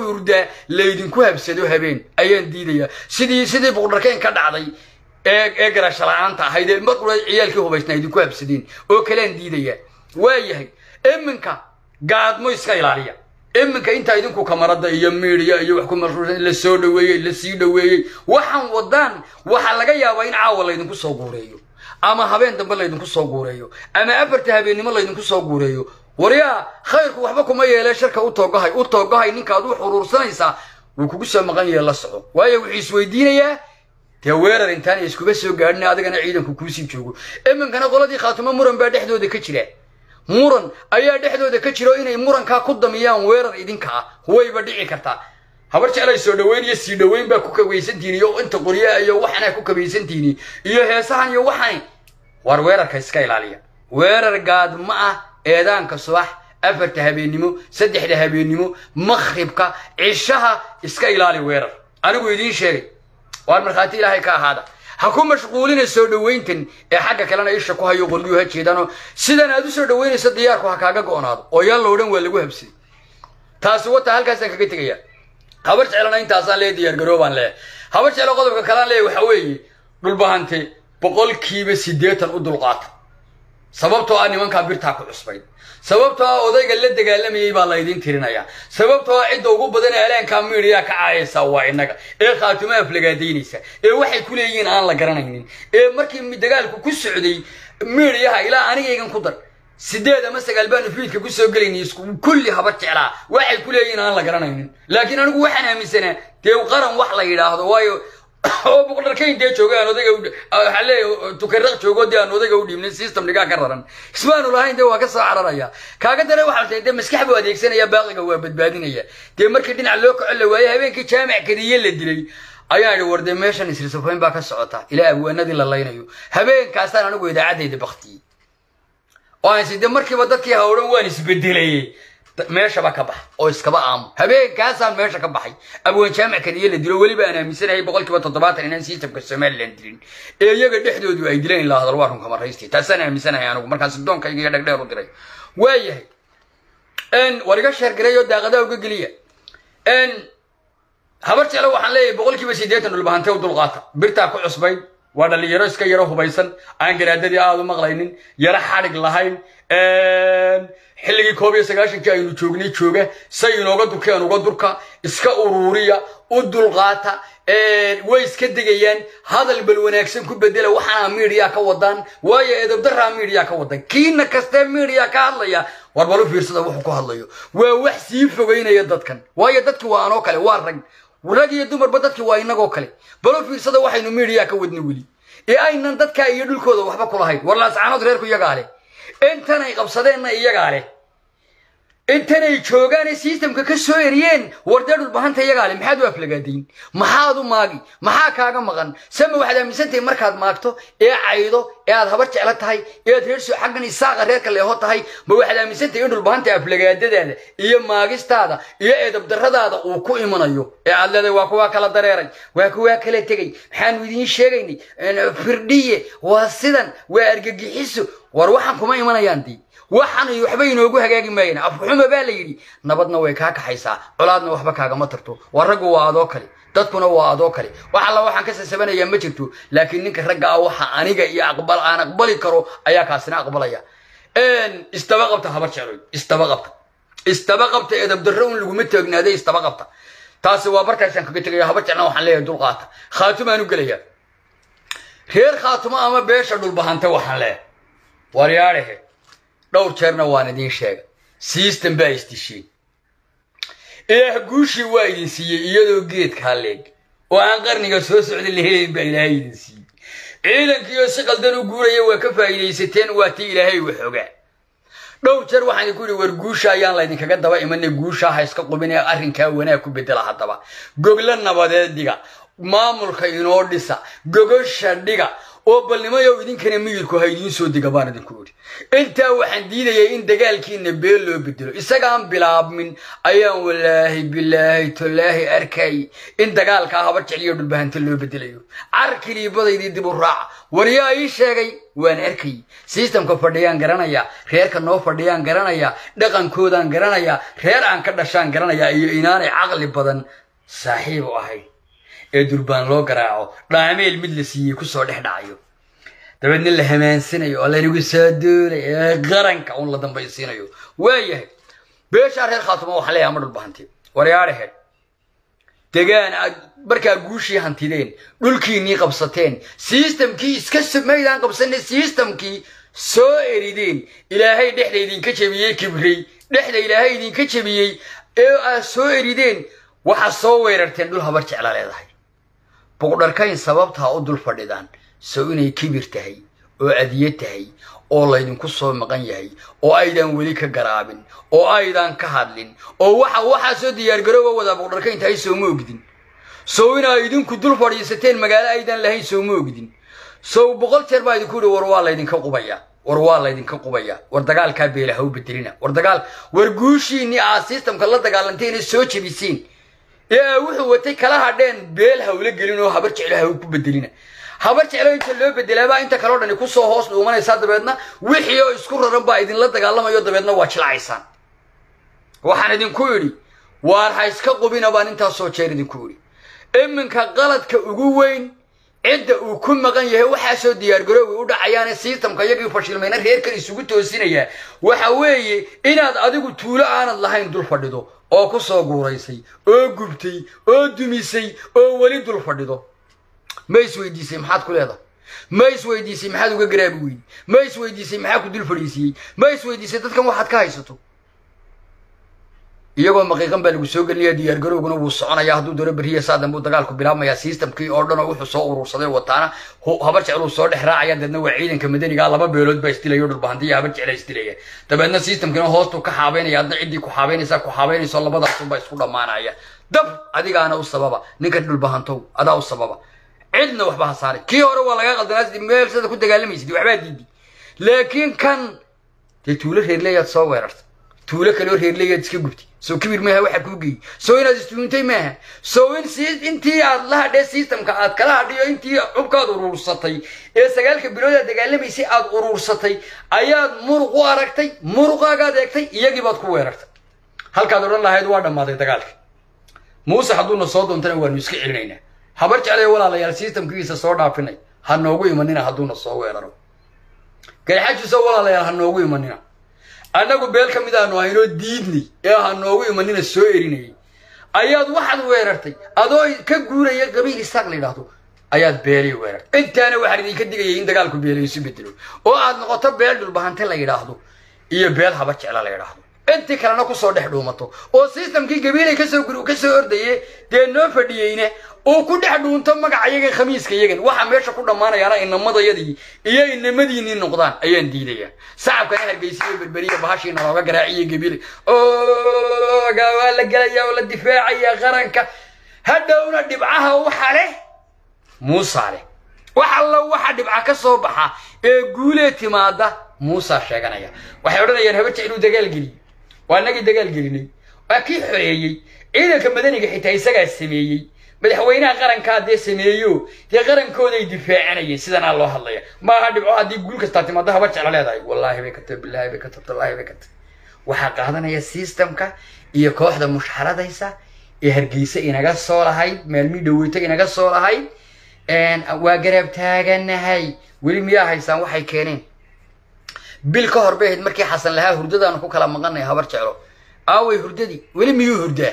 hurdaa laydinku habsado habeen ayaan diidayaa sidii sidii buqdharkeen ka dhacday ee ee garasho la-aanta ahayd ee markula ciyaalkii hubaysnaa idinku habsadeen oo kalean diidayaa waayahay iminka gaadmo iska ilaaliya iminka intaa idinku kamarada iyo miidiya iyo wax ku mashruusan la soo dhaweeyey la sii dhaweeyey waxaan wadaan waxaa laga yaabaa in caawa laydinku soo guureeyo ama habeen dambe laydinku soo guureeyo ama afarta habeennimo laydinku soo guureeyo waryaa khayrku waxba kuma yeelee sharka u toogahay u toogahay ninkaad u xuruursanaysaa wuu kugu soo maqan yahe la soco waayo wuxuu isweydiinayaa dee weerar intaana iskuba soo gaadhin adigana ciidanku kuusii joogo iminkana qoladii khaatumo muran baa dhexdooda ka jira muran ayaa dhexdooda ka jiro inay murankaa ku damiyaan weerar idinka ah wayba dhici kartaa habar jeclay soo dhaweyn iyo sii dhaweyn baa ku kabaysantihin iyo inta qoryaa iyo waxana ku kabaysantihin iyo heesahan iyo waxani war weerarka iska ilaaliya weerar gaadma ah eedaanka subax afarta habeennimo saddexda habeennimo makhribka cishaha iska ilaali weerar anigu idiin sheegay waar markhaati ilaahay ka ahaada ha ku mashquulina soo dhaweyntan ee xagga kalena isha ku hayo qolyuu ha jeedaanoo sidan aad u soo dhaweynayso diyaarku ha kaaga go'naado oo yaan lo odhan waa lagu habsaday taasi wata halkaasaan kaga tegaya habar jeclana intaasaan lee diyaargaroobaan leeyahay habar jeclo qodobka kalaan leeyahy waxa weeye dhulbahante boqolkiiba siddeetan u dulqaata sababtoo ah nimankaa birtaa ku cusbayd sababtoo ah odayga la dagaalamayay baa laydin tirinayaa sababtoo ah cidda ugu badan ee alaankaa miidiyaa ka caayaysaa waa innaga ee khaatumo aflagaadaynaysa ee waxay ku leeyihiin aan la garanaynin ee markii dagaalku ku socday miidiyaha ilaa anigaygan ku dar sideed ama sagaal baanu fiidka ku soo gelaynay isku kulli habar jeclaa waxay ku leeyihiin aan la garanaynin laakiin anigu waxaan aaminsanaa dee qaran wax la yidhaahdo waayo oo boqdharkayn dee jooga aan odayga waxaa leeyahay tukaraq joogo dee aan odayga u dhiibnin system dhigaa ka raran ismaanu lahayn dee waa ka soo cararaya kaaga dare waxaa tahay dee maskax buu adeegsanaya baaqiga waa badbaadinaya dee markii dhinac loo kaco la waaye habeenkii jaamac kadiye la dilay ayaa idhi war dee meeshan isrisafayn baa ka socota ilaa abwaanadii la laynayo habeenkaasaan anigu idaacaddayda baktiyey oo aan sidee markiiba dadkii hawdhan waan isbedelayey meeshaba ka bax oo iskaba aamo habeenkaasaan meesha ka baxay abwaan jaamac kadiye la dilo weliba aan aaminsanahay boqolkiiba toddobaatan inaan systemka somalilan dilin ee iyaga dhexdoodu ay dileen ilaa hadal waa runka maraysti taasaan aaminsanahay anigu markaan sidoonkayga iyo dhegdheer u diray waayahay war iga sheergaray oo daaqadaa uga geliya habar jeclo waxaan leeyahay boqolkiiba siddeetan dhulbahante u dulqaata birtaa ku cusbayd waa dhalinyaro iska yaro hubaysan aan garaadadii aada u maqlaynin yaro xadhig lahayn xilligii koob iyo sagaashankii aynu joognay jooga say inooga durkeen uga durka iska uruuriya u dulqaata way iska degayaan hadal bal wanaagsan ku bedela waxaana miidiya ka wadaan waayo edabdaraa miidiya ka wadan kiina kastee miidiya ka hadlaya war bal u fiirsada wuxuu ku hadlayo waa wax sii fogeynaya dadkan waayo dadki waa anoo kale waa rag rag iyo dumarba dadki waa inagoo kale bal u fiirsada waxaynu miidiya ka wadna weli ee aynan dadkaa iyo dhulkooda waxba kulahayn war laascaanood reerku iyagaa leh intanay qabsadeenna iyagaa leh intanay joogaan ee systemka ka soo eriyeen wardee dhulbahanta iyagaa leh maxaad u aflagaadayn maxaad u maagi maxaa kaaga maqan sama waxaad aaminsantahay markaad maagto ee caydo ee aad habar jeclo tahay ee aad reerso xaggan isaaqa reerka leeho tahay ma waxaad aaminsantahay in dhulbahanta aflagaadadaada iyo maagistaada iyo eedabdarradaada uu ku imanayo ee aad leedahay waa kuwaa kala dareeray waa kuwaa kala tegey maxaanu idiin sheegaynay firdhiye waa sidan waa argagixiso war waxaan kuma imanayaan dii waxaan iyo waxba inoogu hagaagi maayeen afxuma baa la yidhi nabadna way kaa kaxaysaa colaadna waxba kaagama tarto war raggu waa adoo kale dadkuna waa adoo kale wax alla waxaan ka sasabanayaa ma jirto laakiin ninka ragga ah waxa aniga iyo aqbal aan aqbali karo ayaa kaasina aqbalaya istaba qabta habar jecloy istaba qabta istaba qabta edabdarro un laguma taagnaaday istaba qabta taasi waa barkaasaan kaga tegaya habar jeclana waxaan leeyahay dulqaata khaatumaan u gelayaa reer khaatumo ama beesha dhulbahanta waxaan leeyahay waryaadhehe dhowr jeerna waan idiin sheegay system baa isdisheen ilaah guushii waa idin siiyey iyadoo geedkaa leeg oo aan qarniga soo socda la helayn baa ilaahay idin siiyey ciidankiioo si qaldan u guuraya waa ka faa'iidaysateen waa tii ilaahay waxogaa dhowr jeer waxaan idinku yidhi war guusha ayaan laydinkaga daba imanay guusha ha iska qubin ee arrinkaa wanaag ku bedela haddaba gogla nabadeed dhiga maamulka inoo dhisa gogosha dhiga oo balnimayow idinkana miyirku ha idiin soo dega baan idinku idhi intaa waxaan diidayay in dagaalkiina beel loo bedelo isagaan bilaabmin ayaan walaahi bilaahi tolaahi arkay in dagaalkaa habar jecliyo dhulbahanta loo bedelayo carkiliibadaydii dib u raaca waryaa ii sheegay waan arkay sistamka fadhiyaan garanaya reerka noo fadhiyaan garanaya dhaqankoodaan garanaya reer aan ka dhashaan garanaya iyo inaanay caqli badan saaxiib u ahayn ee durbaan loo garaaco dhaameel mid la siiyey kusoo dhex dhacayo dabeedna la hamaansinayo oo lanagu soo duulay ee qaranka un la dambaysiinayo waayahay beeshaa reer khaatuma waxa leeyahay ma dhulbahanti waryaadhaheed degaan aad markaa guushii hantideen dhulkiinnii qabsateen sistamkii iska maydaan qabsanay sistamkii soo erideen ilaahay dhexda idinka jebiyey kibray dhexda ilaahay idinka jebiyey ee aad soo erideen waxaad soo weerarteen dhul habar jecla leedahay buqdharkayn sababtaa u dul fadhidaan sow inay kibir tahay oo adiye tahay oo laydinku soo maqan yahay oo aydaan weli ka garaabin oo aydaan ka hadlin oo waxa waxaa soo diyaargarooba wadaa buqdharkayn tahay sooma ogdin sow inaa idinku dul fadhiisateen magaalo aydaan lahayn sooma ogdin sow boqol jeer baa idinku yihi war waa laydinka qubaya war waa laydinka qubaya war dagaalkaa beela ha u bedelina war dagaal war guushiinni aad sistamka la dagaalanteena soo jebisiin ee wuxuu watay kala hadheen beel hawla gelin oo habar jeclo ha ku bedelina habar jeclo inta loo bedelaabaa inta kaleo dhani kusoo hoos dhuumanaysaa dabeedna wixii oo isku raran baa idinla dagaalamayo dabeedna waa jilacaysaan waxaan idinku idhi waar ha iska qubina baan intaasoo jeer idinku idhi iminka qaladka ugu weyn cidda uu ku maqan yahay waxaasoo diyaargaroowi u dhacayaane sistamka iyagii fashilmayna reerkan isugu toosinayaa waxa weeye inaad adigu tuulo aanad lahayn dul fadhido oo ku soo guuraysay oo gubtay oo dumisay oo weli dul fadhido ma isweydiisay maxaad ku leedahay ma isweydiisay maxaad uga garaabi weydi ma isweydiisay maxaa ku dul fadhiisiiyey ma isweydiisay dadkan waxaad ka haysato iyagoo maqiiqan baa lagu soo gelinaya diyaargarowguna wuu soconaya hadduu doono beriya saadan buu dagaalku bilaabmaya sistamkii oo dhan oo wuxuu soo urursaday wataana habar jecluu soo dhex raacaya deedna waa ciidanka madaniga laba beelood baa isdilayo dhulbahantiya habar jecla isdilaya dabeedna sistamkiina hoostuu ka xaabeynaya adna ciddii ku xaabeynaysaa ku xaabeynayso labadaasunbaa isku dhammaanaya dab adigaana u sababa ninka dhulbahantow adaa u sababa cidna waxba ha saaray kii hore waa lagaa qaldanaa meel sida ku dagaalamaysid waxbaa diidi laakiin kan dee tuulo reerleeyaad soo weerarta tuulo kaloo reerleeyaad iska gubtay soo kibir maaha waxa kuu geeyey soo inaad istuuntay maaha soo in si intii aad la hadhee sistamka aad kala hadhiyo intii cubkaad uruursatay ee sagaalka bilood aad dagaalamaysay aad uruursatay ayaad muruq u aragtay muruqaagaad eegtay iyagii baad ku weerartay halkaad odhan lahayd waa dhammaaday dagaalka muuse hadduuna soo doontana waanu iska celinaynaa habar jeclay walaalayaal sistamkiisa soo dhaafinay ha noogu imanina hadduuna soo weeraro garxajiso walaalayaal ha noogu imanina annagu beel ka mid aanu ahaynoo diidnay ee ha noogu imanina soo erinayay ayaad waxaad weerartay adoo ka guuraya qabiil isaaq la yidhaahdo ayaad beelay weerartay intaana waxaan idinka digayay in dagaalku beelay isu bedelo oo aad noqoto beel dhulbahante la yidhaahdo iyo beel habar jecla la yidhaahdo intii kalena kusoo dhex dhuumato oo sistamkii gabiilay kasoo gur kasoo ordaye dee noo fadhiyeyne uu ku dhex dhuunto magaca yagan khamiiska yagan waxa meesha ku dhammaanayaana inamadayadii iyo inamadiinii noqdaan ayaan diidayaa sacabkana hargeysiyo berberiya bahashiina looga garaaciyo gabiilay oga waa la gelaya oo la difaacaya qaranka hadhowna dhibcaha waxa leh muusa leh wax alla waxa dhibca ka soo baxa ee guulee timaada muusa sheeganaya waxay odhanayaan habar jecluu dagaal geliy waa nagii dagaal gelinay waa kii xoreeyey ciidanka madaniga xitaa isagaa sameeyey madaxweynaha qarankaa dee sameeyo dee qarankooday difaacanayeen sidanaa loo hadlaya maaha dhibco haddii guul kastaa timaado habar jecla leedahay wallaahi bay ka tahay bilaahi bay ka tahay wallaahi bay ka tahay waxaa qaadanaya sistamka iyo kooxda mushxaradaysa ee hargeysa inaga soo lahayd maalmii dhaweyto inaga soo lahayd waa garaab taaganahay weli miyaa haysaan waxay keeneen bil ka hor bay ahayd markii xasan lahaa hurdadaanu ku kala maqanay habar jeclo aaway hurdadii weli miyuu hurdaa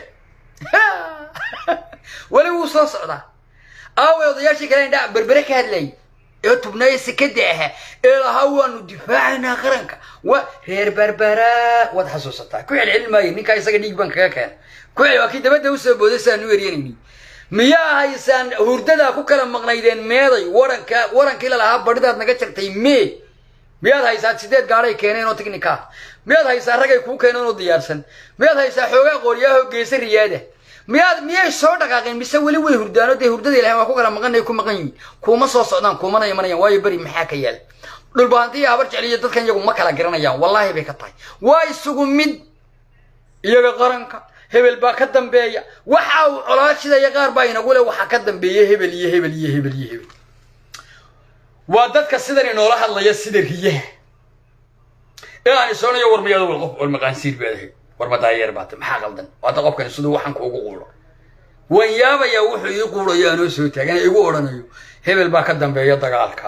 weli wuu soo socdaa aaway odayaashii kale indhaa berbere ka hadlayay ee tubnaayo sekada ahaa ee lahaa waanu difaacaynaa qaranka wa reer berbera waad xasuusataa ku celcelin maayo ninkaa isaga dhiig baan kaga keena ku cel waa kii dabadda usoo booday saanu eryanayni miyaa haysaan hurdadaa ku kala maqnaydeen meeday waranka warankii lalahaa badhidaad naga jartay mee miyaad haysaa sideed gaadhay keeneen oo tignika miyaad haysaa ragay kuu keeneen oo diyaarsan miyaad haysaa xoogaa qooryaahoo geesa riyaada miyaad miyay soo dhaqaaqeen mise weli way hurdaano dee hurdada ilahay waa ku kala maqanay ku maqan yihin kuuma soo socdaan kuumana imanayaan waayo beri maxaa ka yaala dhulbahantiya habar jecliyo dadkan iyagu ma kala garanayaan wallaahi bay ka tahay waa isugu mid iyaga qaranka hebel baa ka dambeeya waxa uu colaashidaya qaar baa inagu le waxaa ka dambeeya hebel iyo hebel iyo hebel iyo hebel waa dadka sidan inoola hadlaya sida riyaha ee aan isoonayo war miyaad wal qof walmaqaansiir baad ahayd war madaayeer baata maxaa qaldan waata qofkani siduu waxaan kuugu quulo waan yaabayaa wuxuu ii quulayo aanoo soo taagan igu odhanayo hebel baa ka dambeeya dagaalka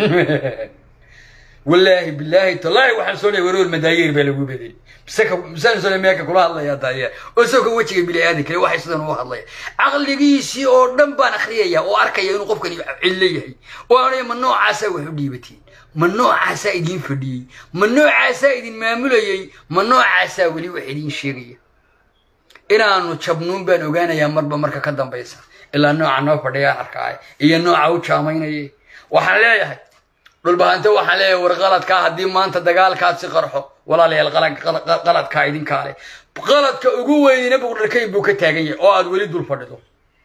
wallaahi bilaahi tallaahi waxaan soo leeyahay warwal madaayeer baa lagu bedeli miseka misaan soo meeka kula hadlayaa daayeer oo isagoo kan wejiga bili-aadan kale waxay sidan ugu hadlaya caqligiisii oo dhan baan akhriyaya oo arkaya inuu qofkani cillo yahay oo aanaya ma noocaasaa wax u dhiibateen ma noocaasaa idiin fadhiyey ma noocaasaa idin maamulayey ma noocaasaa weli wax idiin sheegaya inaanu jabnuun baan ogaanayaa marba marka ka dambaysa ilaa nooca noo fadhiyaan arkaay iyo nooca u jaamaynaya waxaan leeyahay dhulbahante waxaan leeyahay war qaladkaa haddii maanta dagaalkaasi qarxo walaalayaal qaladkaa idinkaa leh qaladka ugu weynina buqdharkayn buu ka taagan yahay oo aad weli dul fadhido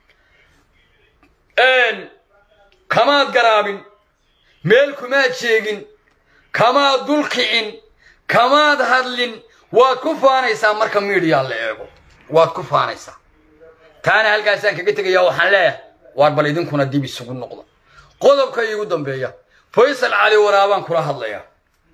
kamaad garaabin meel kumaad sheegin kamaad dul kicin kamaad hadlin waad ku faanaysaa marka miidiyaa la eego waad ku faanaysaa taana halkaasaan kaga tegayaa waxaan leeyahay waar bal idinkuna dib isugu noqda qodobka iigu dambeeya faysal cali waraabaan kula hadlayaa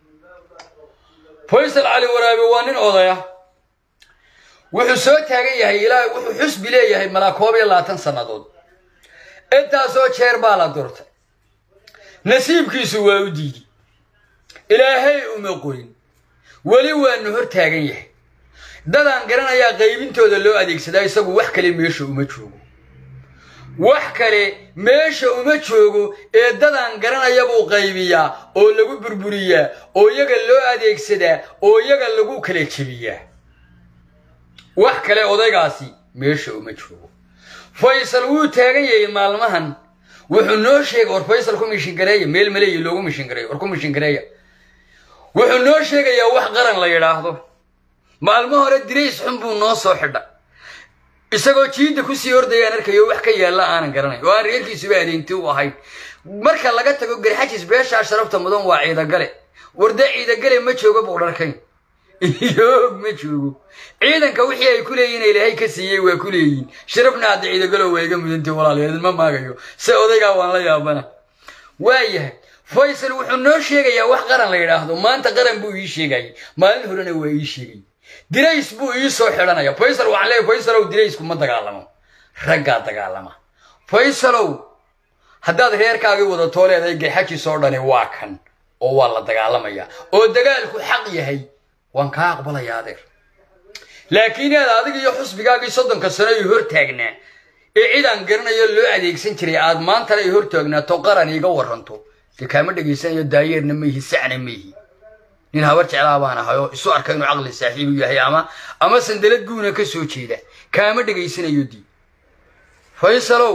faysal cali waraabe waa nin odaya wuxuu soo taagan yahay ilaa wuxuu xusbi leeyahay malaa koob iyo labaatan sannadood intaasoo jeer baa la durtay nasiibkiisu waa u diiday ilaahay uma qorin weli waanu hor taagan yahay dadaan garanayaa qaybintooda loo adeegsadaa isagu wax kale meesha uma joogo wax kale meesha uma joogo ee dadaan garanaya buu qaybiyaa oo lagu burburiyaa oo iyaga loo adeegsadaa oo iyaga lagu kala jebiyaa wax kale odaygaasi meesha uma joogo faysal wuu taagan yahay maalmahan wuxuu noo sheegay war faysal ku mishingareeya meel maleeya loogu mishingareeyo war ku mishingareeya wuxuu noo sheegayaa wax qaran la yidhaahdo maalmo hore dirays xun buu noo soo xidha isagoo jiidda kusii ordayaan arkayo wax ka yaalla aanan garanayn oo aan reerkiisuba adeynti u ahayn marka laga tago garxajis beeshaa sharafta mudan waa ciidagale warda ciidagale ma joogo buqdharkayn yoog ma joogo ciidanka wixii ay ku leeyihin ilaahay ka siiyey waa ku leeyihin sharafna hadda ciidagalo waa iga mudantay walaalayaal ma maagayo se odaygaa waan la yaabana waayahay faysal wuxuu noo sheegayaa wax qaran la yidhaahdo maanta qaran buu ii sheegayay maalin horena waa ii sheegay dirays buu ii soo xidhanaya faysal waxaan leeyahay faysalow diraysku ma dagaalamo raggaa dagaalama faysalow haddaad reerkaagii wadatoo leedahay garxajis oo dhani waa kan oo waa la dagaalamayaa oo dagaalku xaq yahay waan kaa aqbalayaa adeer laakiin aad adiga iyo xusbigaagii soddonka sano ay hor taagnaa ee cidaan garanayo loo adeegsan jiray aad maantana ay hor taagnaato qaran iiga waranto dee kaama dhegaysanayo daayeerna maihi sacna maihi nin habar jeclaa baan ahay oo isu arka inuu caqli saaxiibu yahay ama ama sandalad guuna ka soo jeeda kaama dhegaysanayo dii faysalow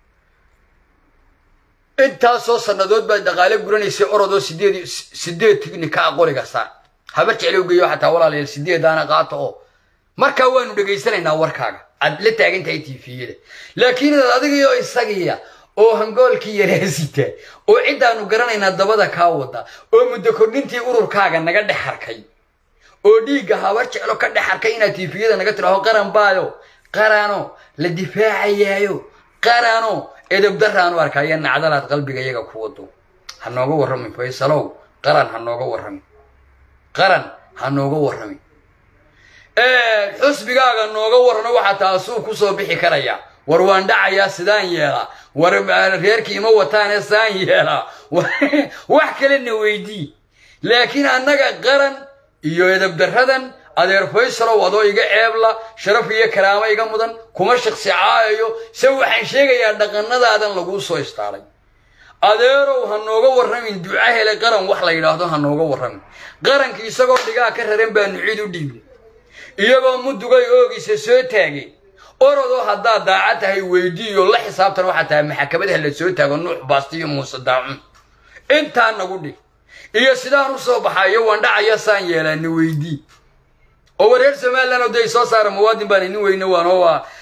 intaasoo sannadood baad dhaqaale guranaysay orodoo sideed sideed tignika qoriga saar habar jeclow geeyo xataa walaalayaal sideedaana qaato oo markaa waanu dhegaysanaynaa warkaaga aad la taagan tahay tifiyada laakiin inaad adigiyo isagiya oo hangoolkii yaraasita oo ciddaanu garanaynaa dabada kaa wada oo muddo kordhintii ururkaaga naga dhex harkay oo dhiigga habar jeclo ka dhex harkay inaad tifiyada naga tidhaaho qaran baayo qarano la difaacayaayo qarano edabdaraanu arkaya nacdalaad qalbiga iyaga ku wado ha nooga warramin faysalow qaran ha nooga warramin qaran ha nooga warramin xusbigaaga nooga warrano waxaa taasuu kusoo bixi karaya war waan dhacayaa sidaan yeelaa war reerkii ima wataane sidaan yeelaa wax kalena weydii laakiin annaga qaran iyo edabdaradan adeer faysalow adoo iga ceebla sharaf iyo karaamo iga mudan kuma shaqsi caayayo se waxaan sheegayaa dhaqanadaadan laguu soo istaalay adeerow ha nooga warramin duca hele qaran wax la yidhaahdo ha nooga warramin qaranki isagoo dhigaa ka raran baanu cid u dhiibnay iyagoo mudugay oogiisa soo taagay orodoo haddaad daacad tahay weydiiyo la xisaabtan waxaa tahay maxakamadaha la soo taago nuux baastiyo muuse daacun intaa nagu dhig iyo sidaan u soo baxayo waan dhacaya saan yeelaana weydii oo wareer somalilan oo day soo saara muwaadin baan inin weyne waanoo waa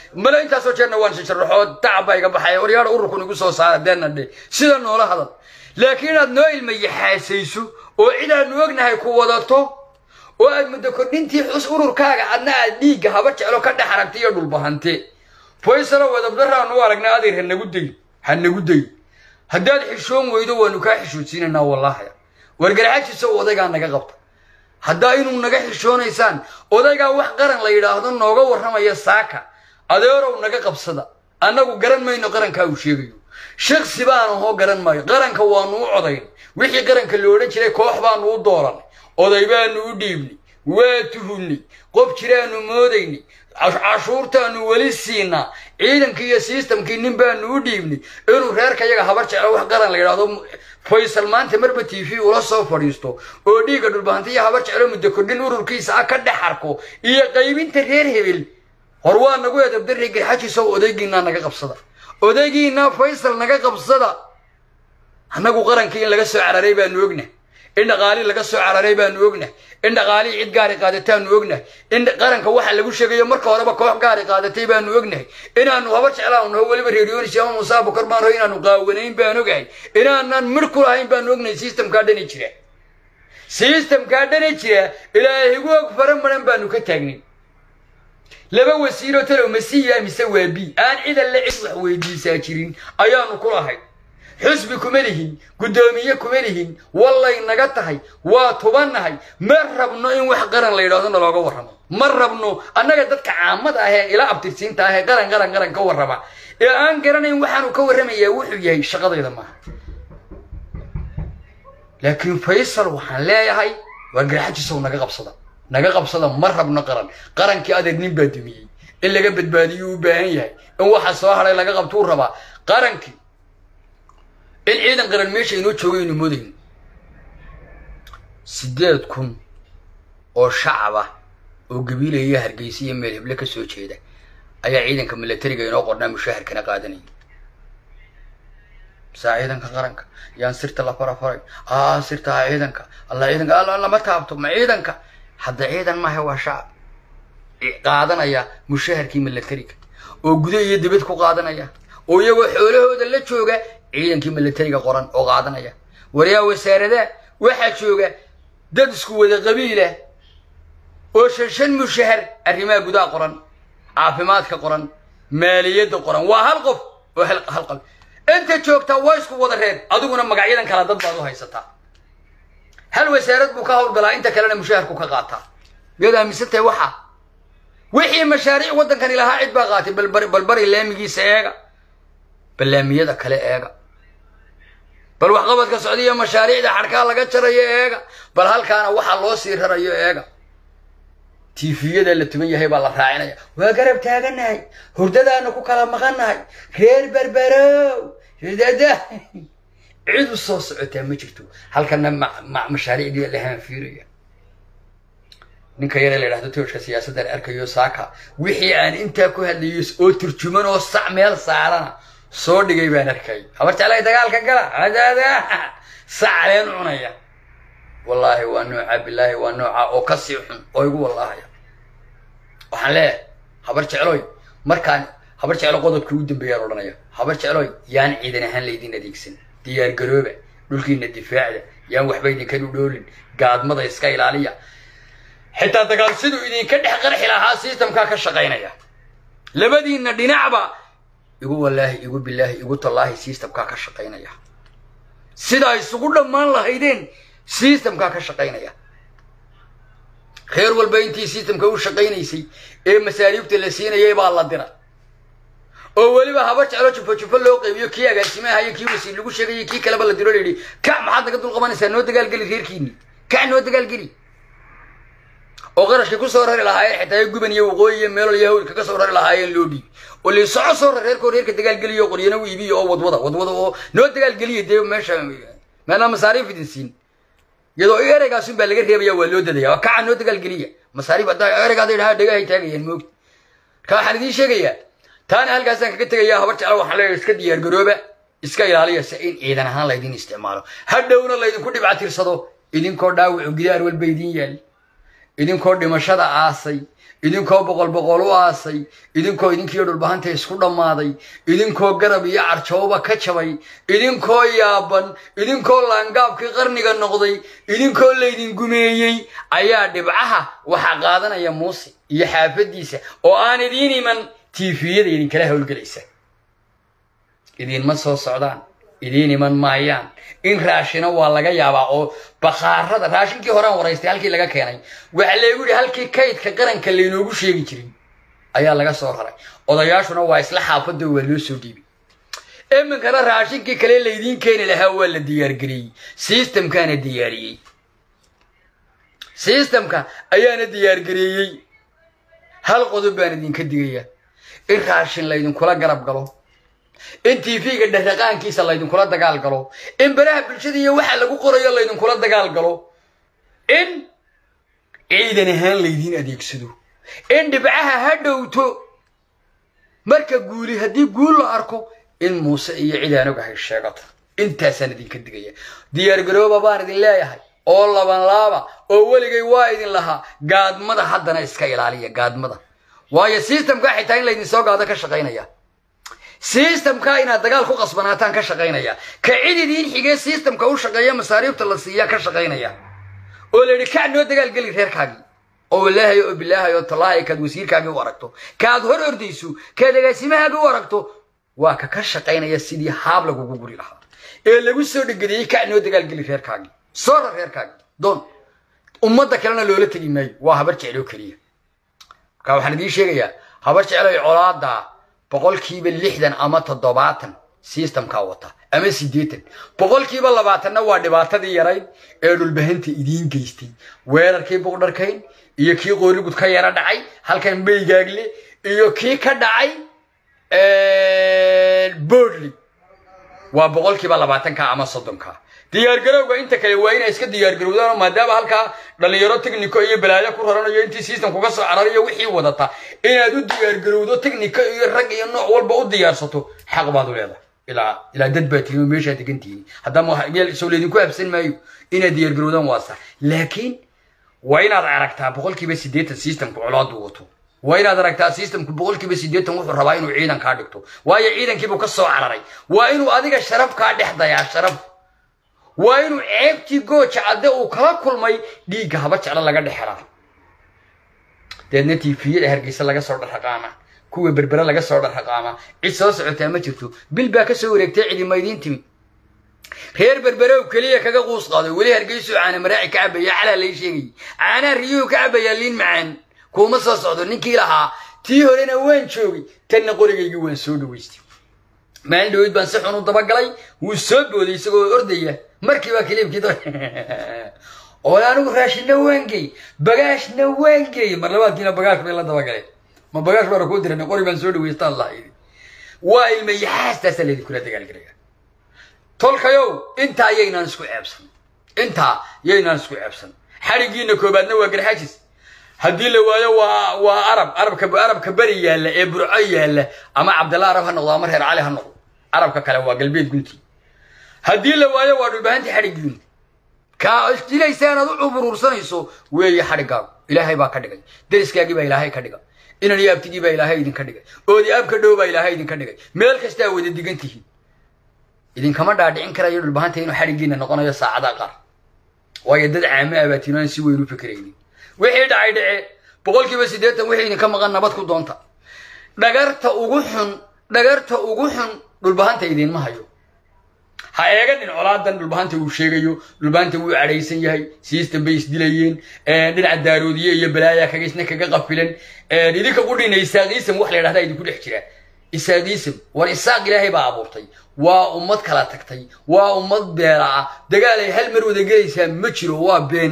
male intaasoo jeerna waan shasharaxoo tacab baa iga baxaya waryaadha ururkun igu soo saara deena dhe sida noola hadal laakiin inaad noo ilma yaxaasayso oo cidaanu ognahay ku wadato oo aad muddo kordhintii xus ururkaaga adna aad dhiigga haba jeclo ka dhex aragta iyo dhulbahante faysalo wadabdaraanu aragnaa adeer hanagu day hanagu day haddaad xishoon weydo waanu kaa xishoodsiinaynaa wallaahi wargaraxajiisa odaygaa naga qabta haddaa inuu naga xishoonaysaan odaygaa wax qaran la yidhaahdo nooga warramaya saaka adeerow naga qabsada annagu garan mayno qarankaa uu sheegayo shaksi baan ahoo garan maayo qaranka waanu u codayn wixii qaranka lo odhan jiray koox baanu u dooranay oday baanu u dhiibnay waa tuhunnay qof jiraanu moodaynay cashuurtaanu weli siinaa ciidankii iyo sistamkii nin baanu u dhiibnay inuu reerka yaga habar jeclo wax qaran la yidhaahdo faysal maanta marba t v ula soo fadhiisto oo dhiigga dhulbahanta iyo habar jeclo muddo kordhin ururkiisa ah ka dhex arko iyo qaybinta reer hebel hor waa nagu edabdarri garxajiisow odaygiinaa naga qabsada odaygiinaa faysal naga qabsada annagu qarankii in laga soo cararay baanu ogna in dhaqaalii laga soo cararay baanu ogna in dhaqaalii cid gaari qaadataanu ognahay in qaranka waxa lagu sheegayo marka horeba koox gaari qaadatay baanu ognahay inaanu haba jeclaan naho weliba reeryonis ama musaa bukar baan ho inaanu qaawanayn baan ogahay inaanan midh ku lahayn baanu ognahay sistamkaa dhani jira sistamkaa dhani jira ilaahigu og fara maran baanu ka taagnay laba wasiiroo talow masiya mise waa bi aan cidalle cid wax weydiisaa jirin ayaanu ku lahay xusbi kuma lihin guddoomiye kuma lihin wallay naga tahay waa tubannahay ma rabno in wax qaran la yidhahdo na looga warramo ma rabno annaga dadka caamada ah ee ila abtirsiinta ah ee qaran qaran qaran ka warrama ee aan garanayn waxaanu ka warramayaa wuxuu yahay shaqadayda maaha laakiin faysal waxaan leeyahay waa garxajisow naga qabsada naga qabsada ma rabno qaran qarankii adeer nin baa dumiyey in laga badbaadiyuu u baahan yahay in waxa soo hadhay laga qabtuu rabaa qarankii in ciidan qaran meesha inoo joogay aynu moodayno siddeed kun oo shacab ah oo gabiilaya iyo hargeysa iyo meel heble ka soo jeeda ayaa ciidanka milatariga inoo qornaa mushaharkana qaadanaya saa ciidanka qaranka yaan sirta la farafaray aa sirta ha ciidanka alla ciidanka alla lama taabto ma ciidanka hadda ciidan maaha waa shacab qaadanaya mushaharkii milatariga oo guda iyo dibad ku qaadanaya oo iyagoo xoolahooda la jooga ciidankii milatariga qoran oo qaadanaya waryaa wasaarada waxaa jooga dad isku wada qabiila oo shan shan mushahar arrimaha gudaha qoran caafimaadka qoran maaliyadda qoran waa hal qof oo hal qab inta joogtaa waa isku wada reer adiguna magacyadan kala dad baad u haysataa hal wasaarad buu ka howlgalaa inta kalena mushaharku ka qaataa miyaad aaminsantahay waxaa wixii mashaariic waddankani lahaa cid baa qaatay balbari balbari laamigiisa eega ballaamiyada kale eega bal waxqabadka socdiya mashaariicda xadhkaa laga jarayo eega bal halkaana waxaa loo sii rarayo eega tiifiyada la tuban yahay baa la raacinaya waa garab taaganahay hurdadaana ku kala maqannahay reer berberow dada cid u soo socotaa ma jirto halkana mashaariicdii la haanfiiraya ninka yare la yidhahdo tooshka siyaasaddan arkayo saaka wixii aan intaa ku hadlayo oo turjuman oo sac meel saarana soo dhigay baan arkay habar jeclay dagaalka gala adaada sacleen cunaya wallaahi waa nooca bilaahi waa nooca oo kasii xun oo igu wallaahaya waxaan leeyahay habar jecloy markaan habar jeclo qodobkii u dambeeyaan odhanaya habar jecloy yaan ciidan ahaan laydin adeegsan diyaar garooba dhulkiina difaacda yaan waxba idinka dhudhoolin gaadmada iska ilaaliya xitaa dagaal siduu idinka dhex qarxi lahaa sistamkaa ka shaqaynaya labadiinna dhinacba igu wallaahi igu bilaahi igu tallaahi sistamkaa ka shaqaynaya sidaa isugu dhammaan lahaydeen sistamkaa ka shaqaynaya reer walba intii sistamka u shaqaynaysay ee masaariibta la siinayay baa la dira oo weliba habar jeclo jufo jufo loo qaybiyo kii agaasimahayo kii wasiir lagu sheegayay kii kaleba la diro la yidhi kac maxaad naga dul qabanaysaa noo dagaalgeli reerkiinni kac noo dagaalgeli oo qarashkii ku soo rari lahaayeen xitaa guban iyo waqooyi iyo meelol iyo hawlka ka soo rari lahaayeen loo dhiibi oo li soco soo rar reerkoo reerka dagaalgeliyo qoryana u iibiyo oo wadwada wadwada oo noo dagaalgeliya dee meesha meelaa masaariif idin siin iyadoo ereygaasun baa laga reebaya waa loo dadaya waa kaca noo dagaalgeliya masaariif haddaa ereyga hadday dhahaa dhagahay taagayaan moogta marka waxaan idiin sheegayaa taana halkaasaan kaga tegayaa habar jecla waxaan leeyahay iska diyaar garooba iska ilaaliya si in ciidan ahaan laydin isticmaalo hadhowna laydinku dhibcatirsado idinkoo dhaawacu gidaar walba idiin yaal idinkoo dhimashada aasay idinkoo boqol boqol u aasay idinkoo idinkiiyo dhulbahanta isku dhammaaday idinkoo garab iyo carjooba ka jabay idinkoo yaaban idinkoo laangaabkii qarniga noqday idinkoo laydin gumeeyey ayaa dhibcaha waxaa qaadanaya muuse iyo xaafadiisa oo aan idiin iman tiifiyada idinkala howlgelaysa idiinma soo socdaan idiin iman maayaan in raashina waa laga yaabaa oo bakaarada raashinkii horean waraystay halkii laga keenay waxa laygu yihi halkii kaydka qaranka laynoogu sheegi jirin ayaa laga soo raray odayaashuna waa isla xaafado waa loo soo dhiibay iminkana raashinkii kale laydiin keeni lahaa waa la diyaargeliyey sistamkaana diyaariyey sistamka ayaana diyaargareeyey hal qodob baan idinka digaya in raashin laydinkula garab galo in tv-ga dhaqaankiisa laydinkula dagaal galo in baraha bulshada iyo waxa lagu qorayo laydinkula dagaal galo in ciidan ahaan laydiin adeegsado in dhibcaha ha dhowto marka guuli haddii guul la arko in muuse iyo cid aan ogahay sheegato intaasaan idinka digaya diyaargarooba baan idin leeyahay oo laban laaba oo weligay waa idin lahaa gaadmada haddana iska ilaaliya gaadmada waayo sistamka xitaa in laydin soo gaado ka shaqaynaya sistamka inaad dagaal ku qasbanaataan ka shaqaynaya ka cid idiin xigee sistamka u shaqeeya masaariibta la siiya ka shaqaynaya oo la yidhi kac noo dagaalgeli reerkaagii oo walaahay oo bilaahay oo tallaahay kaad wasiirkaagii u aragto kaad hor ordayso kaad agaasimahaagii u aragto waa ka ka shaqaynaya sidii haab lagugu guri lahaa ee lagu soo dhegediyey kac noo dagaalgeli reerkaagii soora reerkaagii doon ummadda kalena loola tegi maayo waa habar jecloo keliya marka waxaan idiin sheegayaa habar jecloy colaada boqolkiiba lixdan ama toddobaatan sistamkaa wata ama siddeetan boqolkiiba labaatanna waa dhibaatadii yarayd ee dhulbahanta idiin geystay weerarkii buqdharkayn iyo kii qoorigud ka yaro dhacay halkan maygaagle iyo kii ka dhacay boodley waa boqolkiiba labaatanka ama soddonka diyaargarowga inta kale waa inay iska diyaargarowdaan maadaama halkaa dhalinyaro technico iyo balaayo ku raranayo intii sistamku ka soo carariyo wixii wadata inaad u diyaargarowdo technico iyo rag iyo nooc walba u diyaarsato xaq baad u leedahay ilaa ilaa dad baa tihin oo meeshaa degantihiin haddama soo laydinku habsan maayo inaad diyaargarowdaan waa sax laakiin waa inaad aragtaa boqolkiiba siddeetan sistamku colaadu wato waa inaad aragtaa sistamku boqolkiiba siddeetan wuxuu rabaa inuu ciidan kaa dhigto waayo ciidankiibuu ka soo cararay waa inuu adiga sharaf kaa dhex dayaa sharaf waa inuu ceebtii gooja cadde uu kala kulmay dhiigga haba jeclo laga dhexelaa deedna tifiyada hargeysa laga soo dharraqaama kuwa berbere laga soo dharraqaama cid soo socotaa ma jirto bil baa ka soo wareegtay cidima idiin timi reer berberow keliya kaga quus qaado weli hargeysuu caana maraaci ka cabaya calaa lay sheegayay caanaa riyuhu ka cabayaa liin macaan kuuma soo socdo ninkii lahaa tii horena waan joogay tanna qorigaygii waan soo dhawaystay maalin dhaweyd baan si xun u dabagalay wuu soo booday isagoo ordaya markiibaa kiliibkii oo anigu raashinna waangey bagaashna waangey mar labaadkiina bagaash bay la dabagaleen ma bagaash baana kuu diran qori baan soo dhaweystaan lahaydi waa ilmayaxaastaasaa laydinkula dagaalgelaya tolkayow intaa yaynaan isku ceebsan intaa yaynaan isku ceebsan xadhigiina koobaadna waa garxajis haddii la waayo waa waa arab arabka arabka beri yaalla ee burco yaalla ama cabdalla arab ha noqdo ama reer cali ha noqdo arabka kale waa galbeed gunti haddii la waayo waa dhulbahantii xadhigiin kaa isdilaysaan aad u cuburuursanayso weeye xadhigaagu ilaahay baa ka dhigay deriskaagii baa ilaahay ka dhigay inan iyo abtigii baa ilaahay idinka dhigay oodi abka dhow baa ilaahay idinka dhigay meel kastaa wada digan tihiin idinkama dhaadhicin karayo dhulbahanta inuu xadhigiina noqonayo saacada qaar waayo dad caame ah baa tiinaan si weyn u fikiraynin wixii dhacay dhace boqolkiiba siddeetan wixii idinka maqan nabad ku doonta dhagarta ugu xun dhagarta ugu xun dhulbahanta idiinma hayo ha eeganin colaadan dhulbahanta uu sheegayo dhulbahanta wuu cadhaysan yahay siistan bay isdilayeen dhinaca daaroodiye iyo balaaya kaga isna kaga qafilan idinka qudhina isaaqiisam wax la yidhahdaa idinku dhex jira isaaqiisam war isaaq ilaahay baa abuurtay waa ummad kala tagtay waa ummad beela ah dagaal ay hal mar wada gelaysaa ma jiro waa been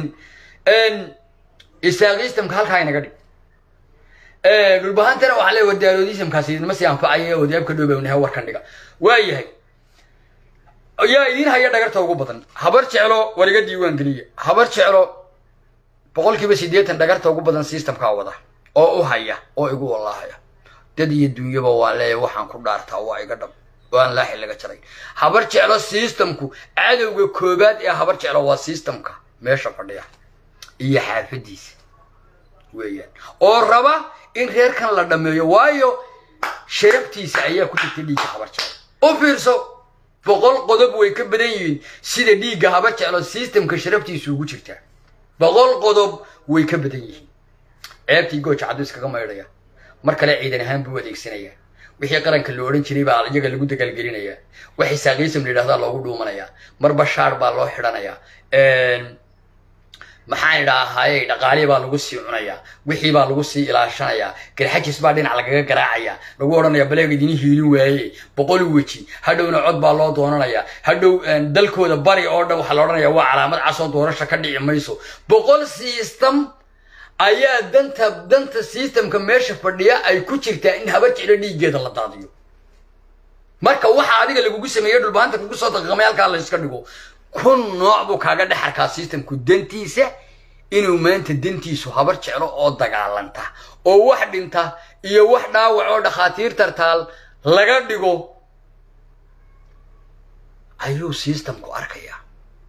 isaaqiistamka halkaa inaga dhig dhulbahantana waxaa le war daaroodiisamkaasi idinma sii anfacaya odayaabka dhowbawnaha warkan dhiga waa yahay yaa idiin haya dhagarta ugu badan habar jeclo war iga diiwaan geliya habar jeclo boqolkiiba siddeetan dhagarta ugu badan sistamkaa wada oo u haya oo igu wallaahaya dad iyo dunyaba waa leeya waxaan ku dhaartaa waa iga dhab oo aan laaxi laga jaray habar jeclo sistamku cadowga koobaad ee habar jeclo waa sistamka meesha fadhiya iyo xaafadiisa weeyaan oo raba in reerkan la dhammeeyo waayo sharabtiisa ayaa ku jirta dhiigga habar jeclo u fiirso boqol qodob way ka badan yihiin sida dhiigga habar jeclo systemka sharabtiisa ugu jirtaa boqol qodob way ka badan yihiin ceebtii gooja caddu iskaga maydhaya mar kale ciidan ahaan buu adeegsanaya wixii qaranka la odhan jiray baa iyaga lagu dagaalgelinaya waxay saaqiisam la yidhahdaa loogu dhuumanaya mar bashaar baa loo xidhanaya maxaan idhaahaye dhaqaalihi baa lagu sii cunaya wixii baa lagu sii ilaashanaya garxajis baa dhinac lagaga garaacaya lagu odhanaya baleeg idin hiilin waaye boqol weji hadhowna cod baa loo doonanaya hadhow dalkooda bari oo dhan waxaa la odhanaya waa calaamad casoo doorasha ka dhici mayso boqol system ayaa danta danta systemka meesha fadhiya ay ku jirtaa in haba jeclo dhiiggeeda la daadiyo marka waxa adiga lagugu sameeyey dhulbaanta kugu soo daqiiqamay halkaa la iska dhigo kun nooc buu kaaga dhex arkaa systemku dantiisa inuu maanta dantiisu habar jeclo oo dagaalanta oo wax dhinta iyo wax dhaawac oo dhakhaatiir tartaal laga dhigo ayuu systemku arkayaa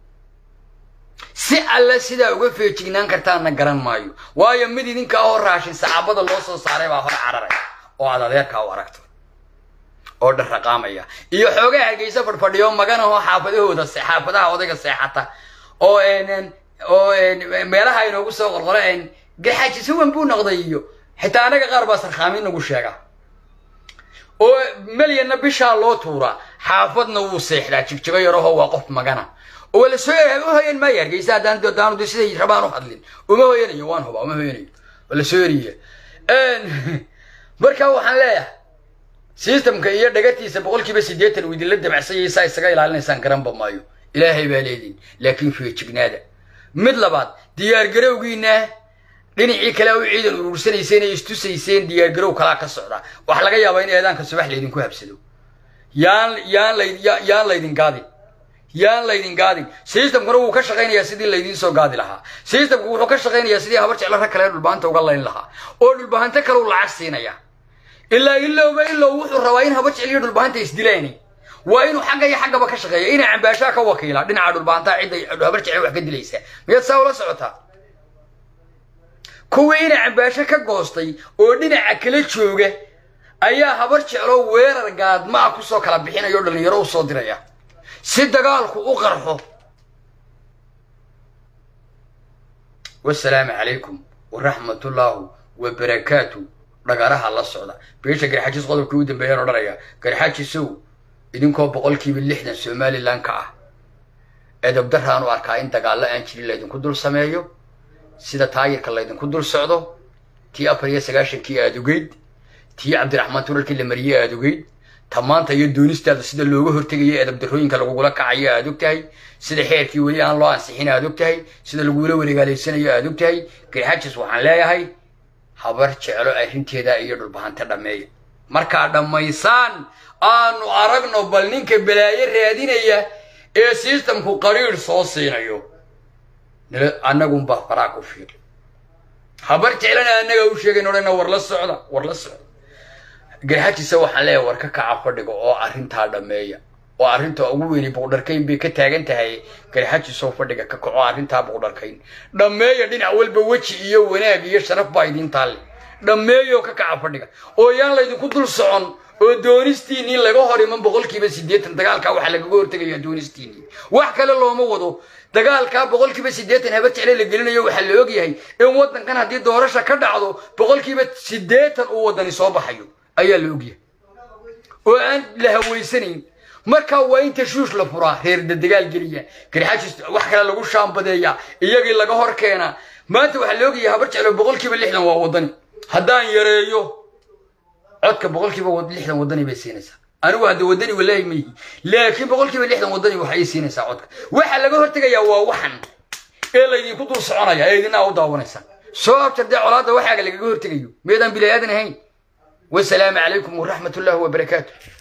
si alle sidaa uga feejignaan kartaana garan maayo waayo mid idinkaa hor raashin saxaabada loo soo saaray baa hor cararaya oo aad adeerkaa u aragto oo dharraqaamaya iyo xoogaa hargeysa fadhfadhiyo maganahoo xaafadahooda xaafadaha odayga seexata oo oo meelaha inoogu soo qorqoro gaxaaji suwan buu noqday iyo xitaa anaga qaar baa sarkhaamin nagu sheega oo melyanna bishaa loo tuuraa xaafadna wuu seexdaa jigjigo yarahoo waa qof magana oo la soo u hoyan maayo hargeysa haddaan daanu siday rabaan u hadlin uma hoyanayo waan hubaa uma hoyanayo oo la soo eriya marka waxaan leeyahay systemka iyo dhagatiisa boqolkiiba siddeetan uu idinla dabacsanyay saa isaga ilaalinaysaan garanba maayo ilaahay baa leediin laakiin feejignaada mid labaad diyaargarowgiina dhinacii kale u ciidan uruursanayseen ee istusayseen diyaargarow kalaa ka socda waxaa laga yaabaa in eedaanka subax laydinku habsado yaan yaan la yaan laydin gaadin yaan laydin gaadin systemkuna wuu ka shaqaynayaa sidii laydiin soo gaadi lahaa systemku wuxuu ka shaqaynayaa sidii habar jeclo rag kale dhulbaanta uga layn lahaa oo dhulbahanto kale u lacag siinaya ilaa ilowba ilow wuxuu rabaa in habar jecel iyo dhulbahanta isdilaani waa inuu xagga iyo xaggaba ka shaqeeya inay cambaashaa ka wakiila dhinaca dhulbahantaa cidda habar jecel wax ka dilaysa miyaad saa ula socotaa kuwii inay cambaasho ka goostay oo dhinaca kala jooga ayaa habar jeclo weerar gaadmaa kusoo kala bixinaya oo dhallinyaro u soo diraya si dagaalku u qarxo wasalaamu calaykum waraxmatullaahu wabarakaatu dhagaraha la socda beesha garxajis qodobkii u dambeeyaan odhanaya garxajisow idinkoo boqolkiiba lixdan somalilan ka ah edabdaraan u arkaa in dagaallo aan jirin laydinku dul sameeyo sida taayirka laydinku dul socdo tii afar iyo sagaashankii aad ogeyd tii cabdiraxmaan turalkii la mariyey aad ogeyd ta maanta iyo doonistaada sida looga hortegayo edabdarrooyinka lagugula kacayo aad og tahay sida xeerkii weli aan loo ansixin aad og tahay sida lagula wareegaalaysanayo aad og tahay garxajis waxaan leeyahay habar jeclo arrinteeda iyo dhulbahante dhammeeya markaa dhammaysaan aanu aragno bal ninka balaayo raadinaya ee systemku qariir soo siinayo annagunbaa faraa ku fiir habar jeclana annaga u sheegayn odhana war la socda war la socda garxajisa waxaan leeyahay war ka kaca fadhiga oo arrintaa dhammeeya oo arrinta ugu weyni buqdharkayn bay ka taagan tahay garxajisoo fadhiga ka kaco arrintaa buqdharkayn dhammeeya dhinac walba weji iyo wanaag iyo sharaf baa idiin taalle dhammeeyoo ka kaca fadhiga oo yaan laydinku dul socon oo doonistiinii laga hor iman boqolkiiba siddeetan dagaalkaa waxaa lagaga hortegayaa doonistiinii wax kale looma wado dagaalkaa boqolkiiba siddeetan habar jecle la gelinayo waxaa la ogyahay in waddankan haddii doorasha ka dhacdo boqolkiiba siddeetan uu waddani soo baxayo ayaa la ogyahay oo aan la hawaysanayn markaa waa in tashuush la furaa reerda dagaal geliya garxajis wax kale lagu shaambadeeya iyagii laga hor keena maanta waxaa la ogyahay habar jeclo boqolkiiba lixdan waa waddani haddaan yareeyo codka boqolkiiba lixdan waddani bay siinaysaa anigu hadda waddani walaahi ma yihi laakiin boqolkiiba lixdan waddani waxay siinaysaa codka waxa laga hortegayaa waa waxan ee laydinku dul soconaya ee idinaa u daawanaysaan soo abtar dee colaadda waxaaga lagaga hortegayo meedaan bilaadan ahayn wasalaamu calaykum waraxmat ullaahi wabarakaatu